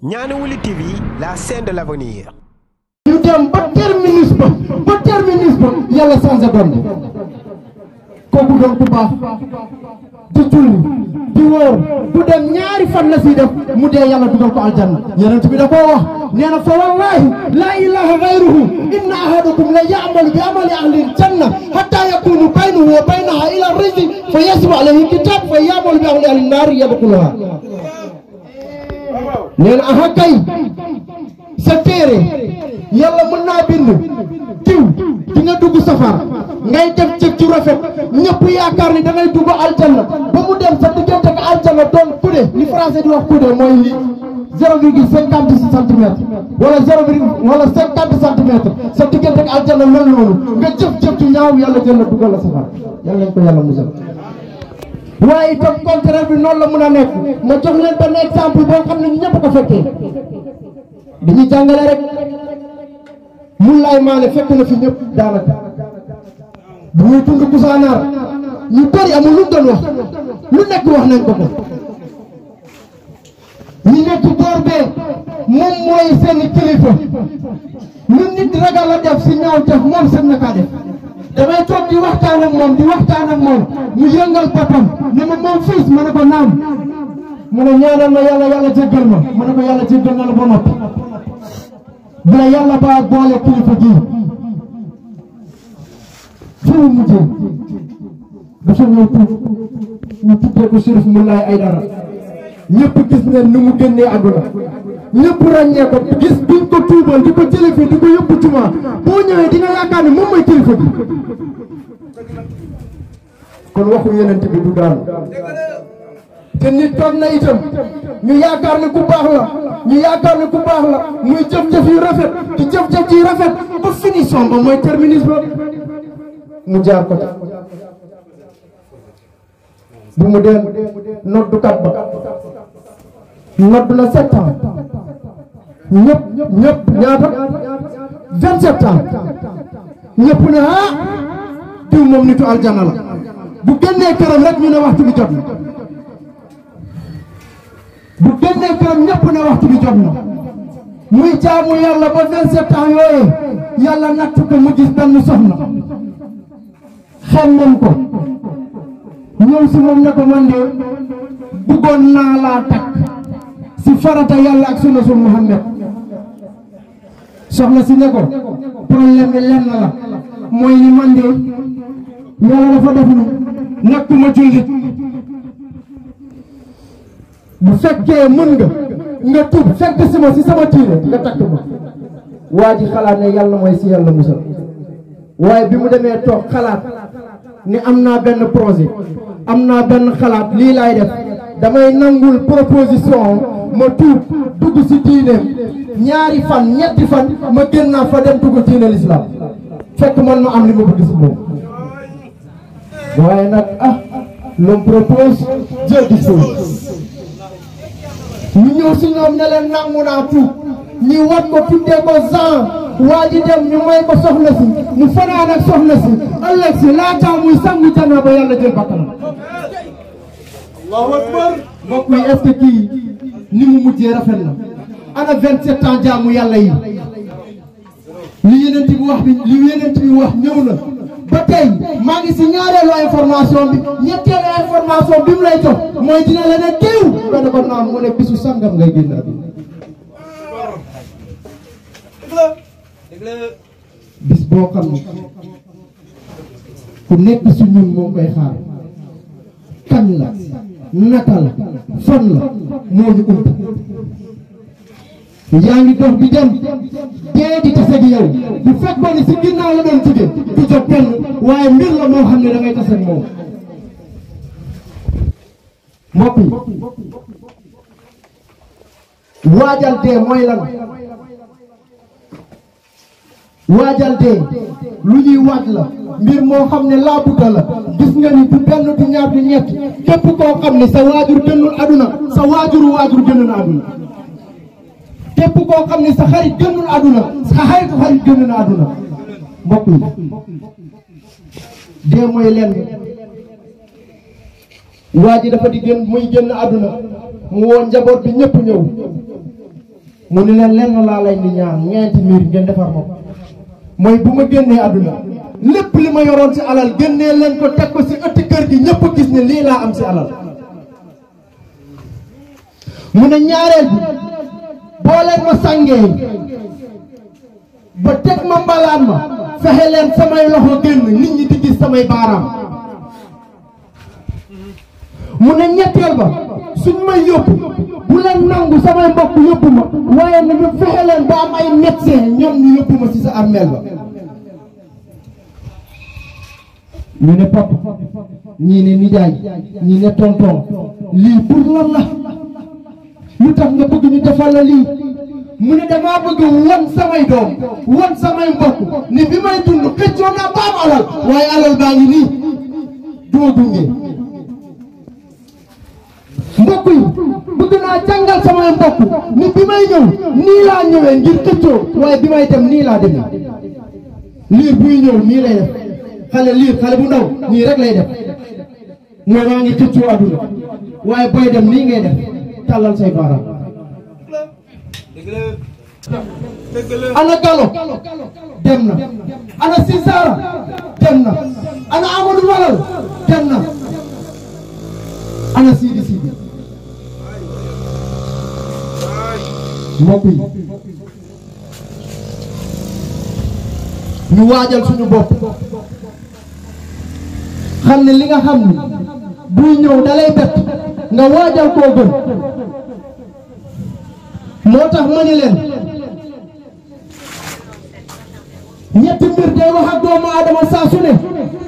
Ñaani Wuli TV la scène de l'avenir ñu dem ba terminus ba ba terminus ba yàlla changé doon bi kooku doon ku baax di julli di wóor du dem ñaari fan la si def mu dee yàlla dugal ko aljanna yonent bi da koo wax nee na fa wallahi laa ilaha gayruhu inna ahadakum la ya'malu bi amali ahli aljanna hatta yakunu baynahu wa baynaha ila rizqi fa yasbu alayhi kitab fa ya'malu bi amali ahli naari yadxuluha nee na aha kay sa téere yàlla mën naa bind diw di nga dugg safar ngay def jëf ci rafet ñëpp yaakaar ni da ngay dugg aljanna ba mu dem sa diggante ak aljanna doon kude li français di wax kude mooy li zéro virgule cinquante centimètres wala zéro virgule wala cinquante centimètres sa diggante ak aljanna mel noonu nga jëf jëf ci ñaaw yàlla jël la dugal la safar yàlla nañ ko yàlla musal waaye itam contraire bi noonu la mun a nekk ma jox leen benn exemple boo xam ne ñu ñëpp ko fekkee dañuy jàngale rek mun laay maane fekk na fi ñëpp daanaka bu muy tund kusaanaar ñu bëri amul lu mu doon wax lu nekk wax nañ ko ko ñi nekk boor bee moom mooy seeni kilifa lu nit ragal a def si ñaaw def moom seen na kaa def damay toog di waxtaan ak moom di waxtaan ak moom mu yëngal boppam ne ma moom fils ma ne ko naam mu ne ñaanal ma yàlla yàlla jéggal ma ma ne ko yàlla jéggal na la ba noppi bu la yàlla ba boole kilifa gi fi mu mujjee dafa ñëw tuub ñu tuddee ko Chérif Moulaye Aïdara ñëpp gis ne ni mu génnee àdduna ñëpp ràññee ko gis biñ ko tuubal di ko jële fii di ko yóbbu jumaa boo ñëwee di nga yaakaar ne moom mooy kilifa gi kon waxu yeneen bi du daanu te nit toog na itam ñu yaakaar ne ku baax la ñu yaakaar ne ku baax la muy jëf-jëf yu rafet di jëf-jëf yi rafet ba finition ba mooy terminus ba mu jaar ko bu mu dee noddukat ba nodd na sept ans ñëpp ñëpp ñaata vingt sept ans ñëpp ne ah diw moom nitu aljana la bu génnee këram rek ñu ne waxtu bi jot na bu génnee këram ñëpp ne waxtu bi jot na muy jaamu yàlla ba vingt sept ans yooyu yàlla natt ko mu gis benn soxna xemmem ko ñëw si moom ne ko man de bëggoon naa laa takk si farata yàlla ak sunna su Muhammad soxna si ne ko problème bi lenn la mooy ni man de yàlla dafa def ni nekkuma jullit bu fekkee mën nga nga tub fekk si ma si sama tiire nga takk ma waa ji xalaat ne yàlla mooy si yàlla musal waaye bi mu demee toog xalaat ni am naa benn projet am naa benn xalaat lii laay def damay nangul proposition ma tuub dugg si diineem ñaari fan ñetti fan ma gën naa fa dem dugg diine l'islam fekk man ma am li ma bëgg si moom waaye nag ah l'homme propose Dieu dispose ñu ñëw si ñoom ne leen nangu naa tuub ñi wat ko tuddee ko Jean waa ji dem ñu may ko soxna si mu fanaan ak soxna si ëllëg si laataa muy sangu jana ba yàlla jël bakkanam allahu akbar mbokk yi est-ce que kii ni mu mujjee rafet na ana vingt-sept ans jaamu yàlla yi li yeneen bi wax bi li yeneen bi wax ñëw na ba tey maa ngi si ñaareelu information bi ñetteelu information bi mu lay jox mooy dina la ne teew nga ne ko naam mu ne bisu sangam ngay génn àdduna bis boo xam ne ku nekk si ñun moo koy xaar kan la naka la fan la moo ñu ump yaa ngi dox bi dem dee di tase gi yow bu fekkoon ni si ginnaaw la doon jóge du jot kenn waaye mbir la moo xam ne da ngay tase ak moom mbokk yi waajal dee mooy lan waajal dee lu ñuy waaj la mbir moo xam ne laabuta la gis nga ni du benn du ñaar du ñett képp koo xam ne sa waajur génnul aduna sa waajuru waajur génn na aduna képp koo xam ne sa xarit génnul aduna sa xaritu xarit génn na aduna mbokk yi dee mooy lenn waa ji dafa di génn muy génn aduna mu woo njaboot bi ñëpp ñëw mu ni leen lenn laa lay ni ñaan ñeenti miir ngeen defar ma ko mooy bu ma génnee àdduna lépp li ma yoroon ci alal génnee leen ko teg ko ci ëtti kër gi ñëpp gis ne lii laa am ci alal mu ne ñaareel bi boo leen ma sàngee ba teg ma mbalaan ma fexe leen samay loxo génn nit ñi di gis samay baaraam mu ne ñetteel ba suñ may yóbbu bu leen nangu samay mbokk yóbbu ma waaye nañu fexe leen ba am ay médecin ñoom ñu yóbbu ma ci sa armeel ba ñu ne papa ñii ne nijaay ñii ne tonton lii pour lan la lu tax nga bëgg ñu defal la lii mu ne damaa bëgg wan samay doom wan samay mbokk ni bi may dund xëccoo naa ba am alal waaye alal baa ngi nii duma gunge mbokk yi bëgg naa jàngal samay mbokk ni bi may ñëw nii laa ñëwee ngir xëccoo waaye bi may dem nii laa demee liir buy ñëw nii lay def xale liir xale bu ndaw nii rek lay def mooy maa ngi xëccoo àdduna waaye booy dem nii ngay def tàllal say baaraam ana Gallo dem na ana Sisara dem na ana Amadou Malal dem na ana Sidi Sidi mbokk yi ñu waajal suñu bopp xam ne li nga xam ni buy ñëw dalay bett nga waajal koo gën moo tax ma ni leen ñetti mbir day wax ak doomu aadama saa su ne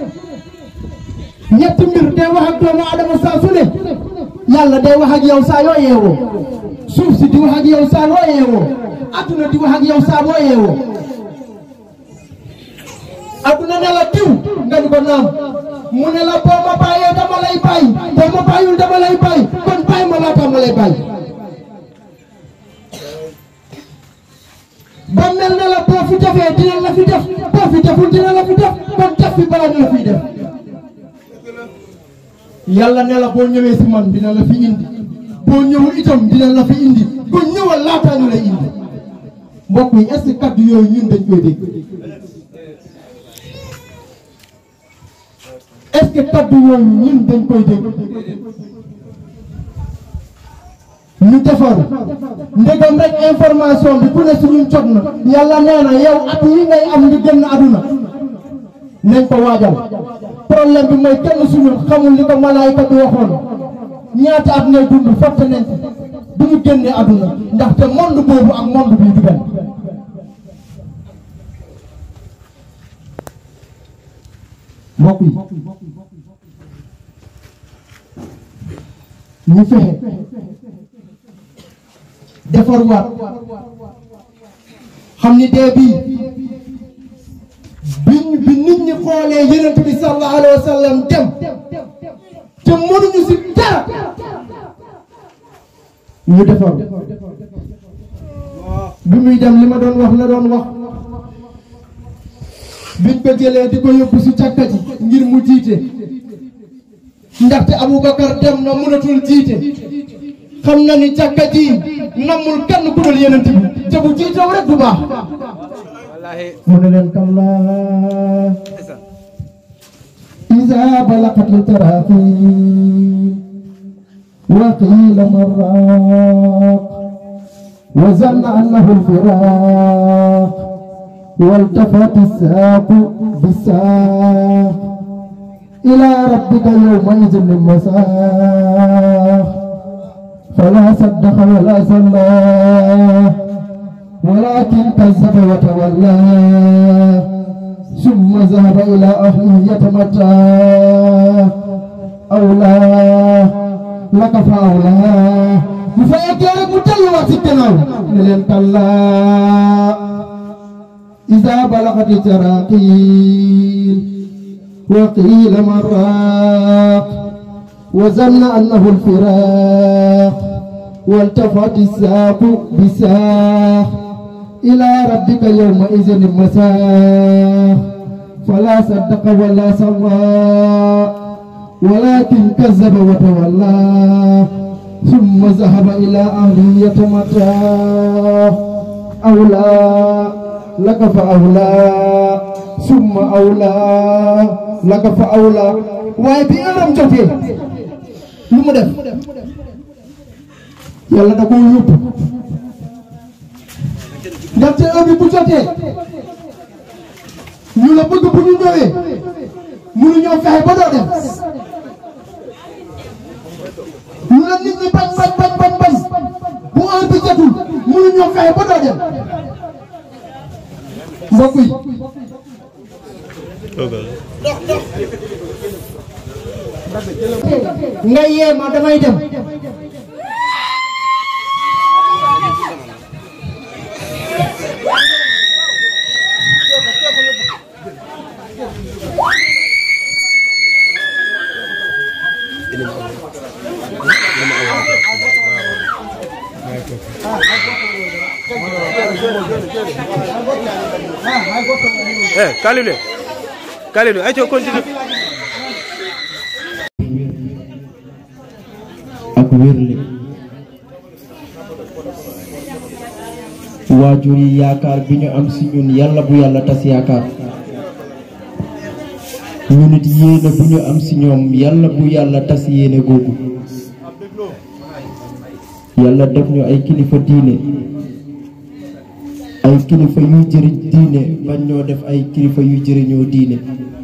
ñetti mbir day wax ak doomu aadama saa su ne yàlla day wax ak yow saa yoo yeewoo suuf si di wax ak yow saa yoo yeewoo adduna di wax ak yow saa boo yeewoo adduna ne la diw nga ni ko naam mu ne la boo ma bàyyee dama lay bàyyi boo ma bàyyul dama lay bàyyi kon bàyyi ma laata ma lay bàyyi ba mel ne la boo fi defee dina la fi def boo fi deful dina la fi def kon def fi balaa ñu la fiy def yàlla ne la boo ñëwee si man dina la fi indi boo ñëwul itam dina la fi indi ko ñëwal laataa ñu lay indi mbokk yi est-ce que kaddu yooyu ñun dañ koy dégg est-ce que kaddu yooyu ñun dañ koy dégg ñu defar ndegam rek information bi ku ne suñu jot na yàlla nee na yow at yi ngay am nga génn aduna nañ ko waajal problème bi mooy kenn suñu xamul li ko malaayka bi waxoon ñaata at ngay dund fàtte nañ ko du ñu génnee aduna ndaxte monde boobu ak monde bii du benn mbokk yi ñu fexe defar waat xam ni dee bii bi bi nit ñi xoolee yonent bi sallallahu alayhi wa sallam dem te mënuñu si dara ñu defar bi muy dem li ma doon wax la doon wax biñ ko jëlee di ko yóbbu si càkka ji ngir mu jiite ndaxte Aboubacar dem na mënatul jiite xam na ni càkka ji namul kenn ku dul yeneen bi te bu jiitew rek du baax mu ne leen kallaa iza balaqatil taraqi wa qila marraq wa zanna annahu alfiraq والتفت الساق بالساق إلى ربك يومئذ المساق فلا صدق ولا صلى ولكن كذب وتولى ثم ذهب إلى أهله يتمتع أولى لك فأولى بفايك لك متلوى سكنا لن كلا إذا بلغت التراقيل وقيل مراق وظن أنه الفراق والتفت الساق بساق إلى ربك يومئذ المساق فلا صدق ولا صلى ولكن كذب وتولى ثم ذهب إلى أهله يتمتع أولى لك فأولى ثم أولى لك فأولى waaye bi ëram jotee lu mu def yàlla da koy yóbbu ndaxte heure bi bu jotee ñu la bëgg bu ñu ñëwee mënuñoo fexe ba doo dem lu la nit ñi bañ bañ bañ bañ bañ bu heure bi jotul mënuñoo fexe ba doo dem mbokk yi nga yee ma damay dem eh Kalilou Kalilou ay co continue ak wérle waajur yi yaakaar bi ñu am si ñun yàlla bu yàlla tas yaakaar ñu nit yéene bu ñu am si ñoom yàlla bu yàlla tas yéene googu yàlla def ñu ay kilifa diine ay kilifa yuy jëriñ diine bañ ñoo def ay kilifa yuy jëriñoo diine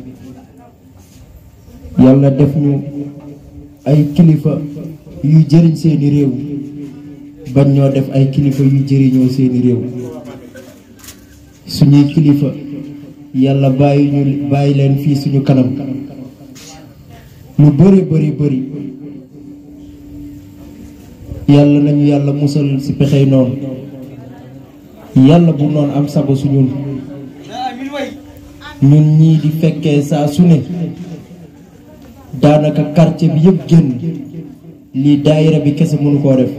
yàlla def ñu ay kilifa yuy jëriñ seeni réew bañ ñoo def ay kilifa yuy jëriñoo seeni réew suñuy kilifa yàlla bàyyi ñu bàyyi leen fii suñu kanam lu bëri bëri bëri yàlla nañu yàlla musal ci pexey noonu yàlla bu noonu am sago su ñun ñun ñii di fekkee saa su ne daanaka quartier bi yëpp génn lii daayira bi kese mënu koo def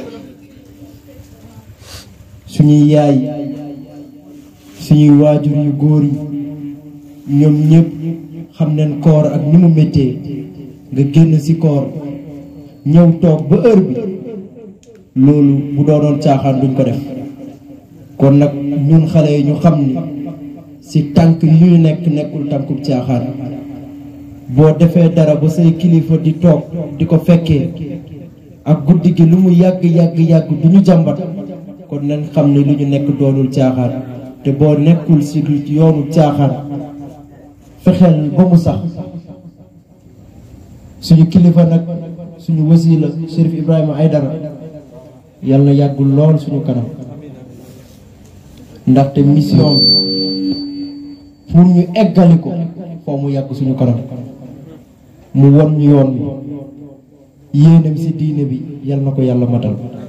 suñuy yaay suñuy waajur yu góor yi ñoom ñëpp xam nañ koor ak ni mu méttee nga génn ci koor ñëw toog ba heure bi loolu bu doonoon caaxaan duñ ko def kon nag ñun xale yi ñu xam ni ci tànk yu ñu nekk nekkul tànkub caaxaan boo defee dara ba say kilifa di toog di ko fekkee ak guddi gi lu mu yàgg yàgg yàgg du ñu jàmbat kon nañ xam ne lu ñu nekk doonul caaxaan te boo nekkul ci yoonu caaxaan fexeel ba mu sax suñu kilifa nag suñu wasila Chérif Ibrahima Aïdara yàlla na yàggul lool suñu kanam ndaxte mission bi pour ñu eggali ko foo mu yàgg suñu kanam mu won ñu yoon bi yéenam ci diine bi yàlla na ko yàlla matal